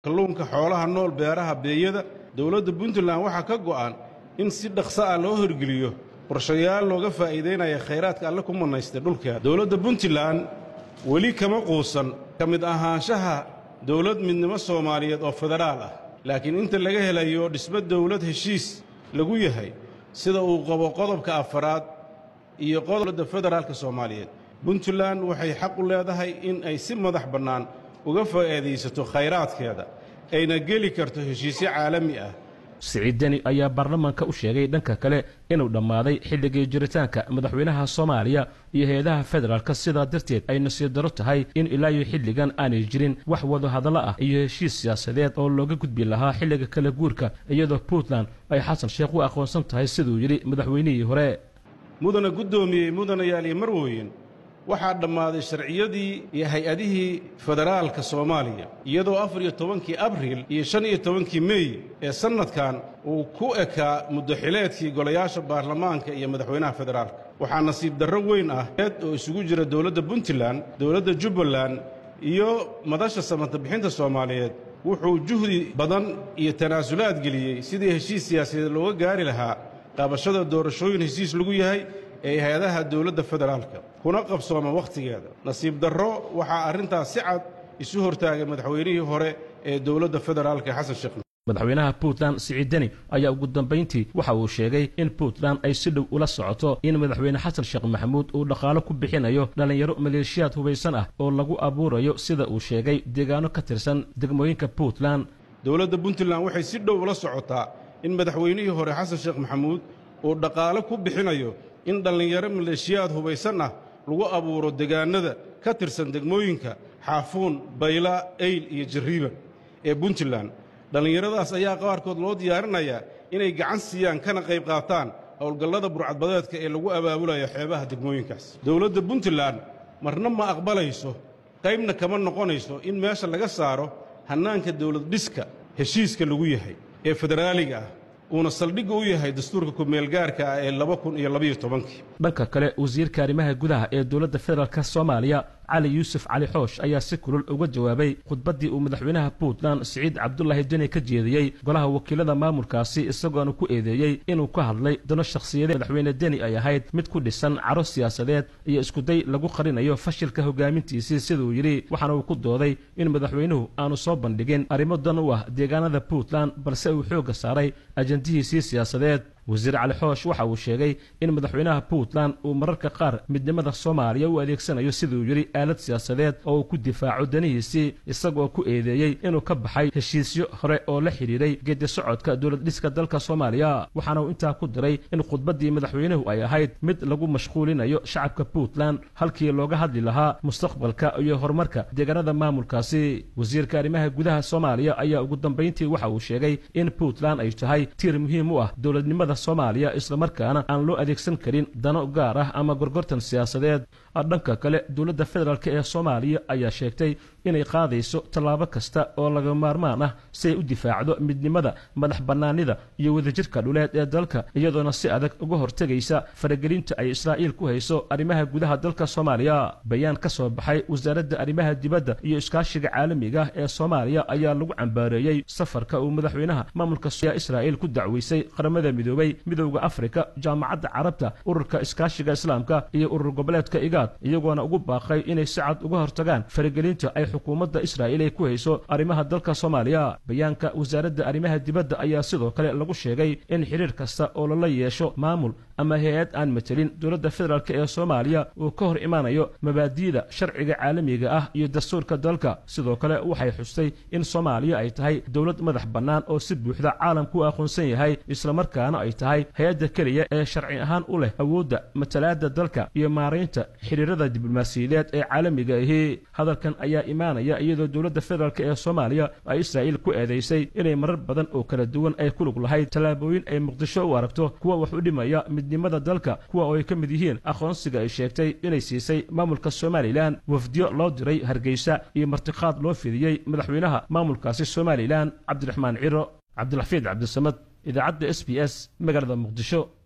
kalluunka xoolaha nool beeraha beeyada dowladda puntland waxaa ka go'an in si dhaqso ah loo horgeliyo qorshayaal looga faa'iidaynaya khayraadka alle ku mannaystay dhulkeeda dowladda puntland weli kama quusan ka mid ahaanshaha dowlad midnimo soomaaliyeed oo federaal ah laakiin inta laga helayo dhismo dowlad heshiis lagu yahay sida uu qabo qodobka afaraad iyo qodobda federaalka soomaaliyeed puntland waxay xaq u leedahay in ay si madax bannaan uga faa'iidaysato khayraadkeeda ayna geli karto heshiisyo caalami ah siciid deni ayaa baarlamaanka u sheegay dhanka kale inuu dhammaaday xilligii jiritaanka madaxweynaha soomaaliya iyo hay-adaha federaalka sidaa darteed ay nasiib daro tahay in ilaa iyo xilligan aanay jirin wax wada hadallo ah iyo heshiis siyaasadeed oo looga gudbi lahaa xilliga kala guurka iyadoo puntland ay xasan sheekh u aqoonsan tahay siduu yidhi madaxweynihii hore mudana guddoomiyey mudanayaal iyo marwooyin waxaa dhammaaday sharciyadii iyo hay-adihii federaalka soomaaliya iyadoo afar iyo tobankii abriil iyo shan iyo tobankii mey ee sannadkan uu ku ekaa muddaxileedkii golayaasha baarlamaanka iyo madaxweynaha federaalka waxaa nasiib darro weyn ah eed oo isugu jira dowladda puntland dowladda jubbaland iyo madasha samata-bixinta soomaaliyeed wuxuu juhdi badan iyo tanaasulaad geliyey sidii heshiis siyaasadeed looga gaari lahaa qaabashada doorashooyin heshiis lagu yahay ee hay-adaha dowladda federaalka kuna qabsooma wakhtigeeda nasiib darro waxaa arrintaas si cad isu hortaagay madaxweynihii hore ee dowladda federaalka xasan sheekh madaxweynaha puntland siciid deni ayaa ugu dambayntii waxa uu sheegay in puntland ay si dhow ula socoto in madaxweyne xasan sheekh maxamuud uu dhaqaalo ku bixinayo dhallinyaro maleeshiyaad hubaysan ah oo lagu abuurayo sida uu sheegay deegaano ka tirsan degmooyinka puntland dowladda puntland waxay si dhow ula socotaa in madaxweynihii hore xasan sheekh maxamuud uu dhaqaalo ku bixinayo in dhallinyaro maleeshiyaad hubaysan ah lagu abuuro degaannada ka tirsan degmooyinka xaafuun bayla eyl iyo jarriiban ee puntland dhallinyaradaas ayaa qaarkood loo diyaarinayaa inay gacan siiyaan kana qayb qaataan howlgallada burcadbadeedka ee lagu abaabulayo xeebaha degmooyinkaas dowladda puntland marna ma aqbalayso qaybna kama noqonayso in meesha laga saaro hannaanka dowlad dhiska heshiiska lagu yahay ee federaaliga ah uuna saldhigga u yahay dastuurka ku-meelgaarka ah ee laba kun iyo labayo tobankii dhanka kale wasiirka arrimaha gudaha ee dowladda federaalk soomaaliya cali yuusuf cali xoosh ayaa si kulul uga jawaabay khudbaddii uu madaxweynaha puntland siciid cabdulaahi deni ka jeediyey golaha wakiilada maamulkaasi isagoona ku eedeeyey inuu ka hadlay dano shakhsiyadeed madaxweyne deni ay ahayd mid ku dhisan caro siyaasadeed iyo iskuday lagu qarinayo fashilka hogaamintiisii siduu yidhi waxaana uu ku dooday in madaxweynuhu aanu soo bandhigin arrimo dan u ah deegaanada puntland balse uu xoogga saaray ajandihiisii siyaasadeed wasiir cali xoosh waxa uu sheegay in madaxweynaha puntland uu mararka qaar midnimada soomaaliya u adeegsanayo siduu yidhi aalad siyaasadeed oo uu ku difaaco danihiisii isagoo ku eedeeyey inuu ka baxay heshiisyo hore oo la xidhiidhay geedi socodka dowlad dhiska dalka soomaaliya waxaana uu intaa ku diray in khudbaddii madaxweynuhu ay ahayd mid lagu mashquulinayo shacabka puntland halkii looga hadli lahaa mustaqbalka iyo horumarka deegaanada maamulkaasi wasiirka arrimaha gudaha soomaaliya ayaa ugu dambayntii waxa uu sheegay in puntland ay tahay tiir muhiim u ah dowladnimada soomaaliya islamarkaana aan loo adeegsan karin dano gaar ah ama gorgortan siyaasadeed dhanka kale dowladda federaalk ee soomaaliya ayaa sheegtay inay qaadayso tallaabo kasta oo laga maarmaan ah si ay u difaacdo midnimada madax bannaanida iyo wadajirka dhuleed ee dalka iyadoona si adag uga hortegaysa faragelinta ay israa'iil ku hayso arrimaha gudaha dalka soomaaliya bayaan ka soo baxay wasaaradda arrimaha dibadda iyo iskaashiga caalamiga ah ee soomaaliya ayaa lagu cambaareeyey safarka uu madaxweynaha maamulka israa'iil ku dacweysay qaramada midoobay midowda afrika jaamacadda carabta ururka iskaashiga islaamka iyo urur goboleedka igaad iyagoona ugu baaqay inay si cad uga hortagaan faragelinta ay xukuumadda israa'iil ay ku hayso arrimaha dalka soomaaliya bayaanka wasaaradda arrimaha dibadda ayaa sidoo kale lagu sheegay in xidhiir kasta oo lala yeesho maamul ama hay-ad aan matelin dowladda federaalk ee soomaaliya uu ka hor imaanayo mabaadi'da sharciga caalamiga ah iyo dastuurka dalka sidoo kale waxay xustay in soomaaliya ay tahay dowlad madax bannaan oo si buuxda caalamku u aqoonsan yahay islamarkaana ay tahay hay-adda keliya ee sharci ahaan u leh awoodda matalaadda dalka iyo maaraynta xidhiirada diblomaasiyadeed ee caalamiga ahi hadalkan ayaa imaanaya iyadoo dowladda federaalk ee soomaaliya ay israa'iil ku eedaysay inay marar badan oo kala duwan ay ku lug lahayd tallaabooyin ay muqdisho u aragto kuwa wax u dhimaya midnimada dalka kuwa oo ay ka mid yihiin aqoonsiga ay sheegtay inay siisay maamulka somalilan wafdiyo loo diray hargeysa iyo martiqaad loo fidiyey madaxweynaha maamulkaasi somalilan cabdiraxmaan ciro cabdilxafiid cabdisamad idaacadda s b s magaalada muqdisho